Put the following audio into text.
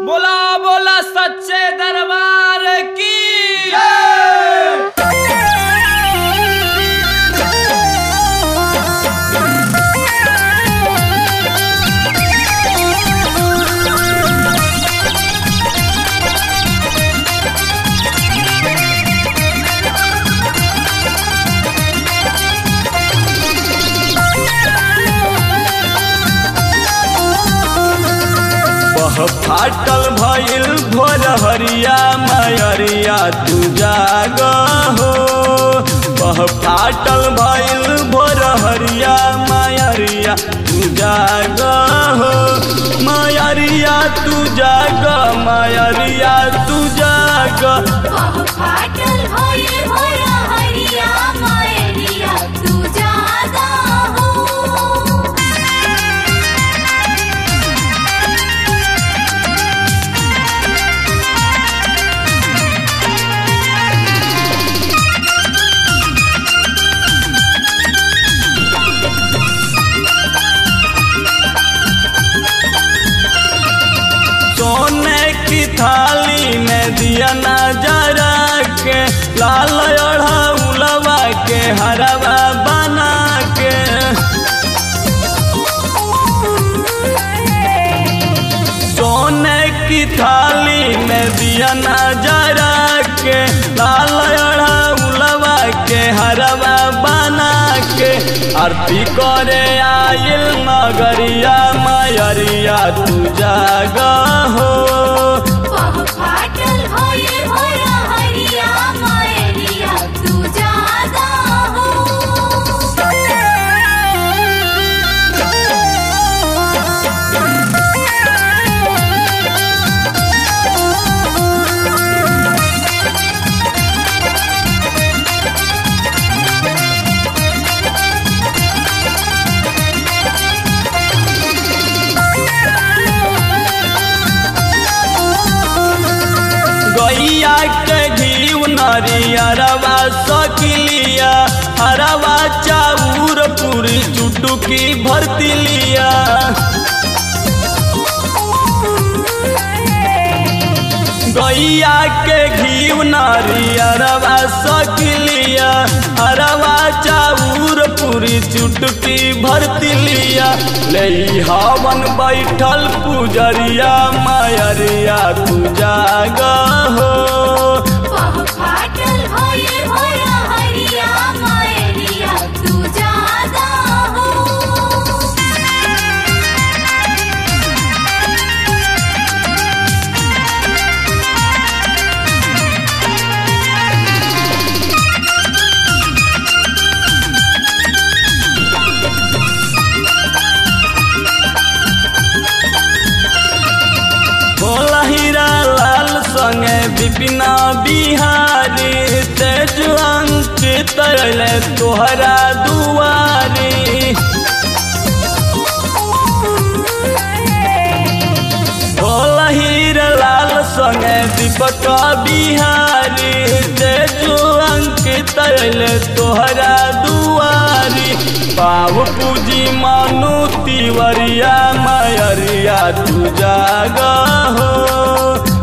बोला बोला सच्चे दरबार की बह फाटल भइल भोर हरिया मयरिया तू जाग हो बह फाटल भइल भोर हरिया मयरिया तू जाग हो मयरिया तू जाग मयरिया तू जाग फाटल होए होया हरिया मायरिया तू जागा हो सोने की थाली में दिया नजरा के लाल ओढ़ा के हरवा बना के सोने की थाली में दिया नजरा के लाल ओढ़ा के हरवा बना के आरती करे आइल नगरिया मयरिया तू जाग हो फाटल होए होया हरिया मायरिया तू जागा गैया के घीव नरियरवा सकिलिया हरवा चाउर पूरी चुटुकी भरती लिया गैया के घीव नरियरवा सकिलिया हरवा चाउर पूरी चुटकी भरती लिया ले हवन बैठल पुजरिया मायरिया तू जाग हो फाटल होए होया हरिया मायरिया तू जागा हो भोला हीरा लाल संगे विपिना बिहारी तेज अंकित तरले तोहरा दुआरी भोला हीरा लाल संगे दीपक बिहारी तेज अंकित तरले तोहरा दुआरी पाव पूजी मानु तिवरिया मयरिया तू जाग हो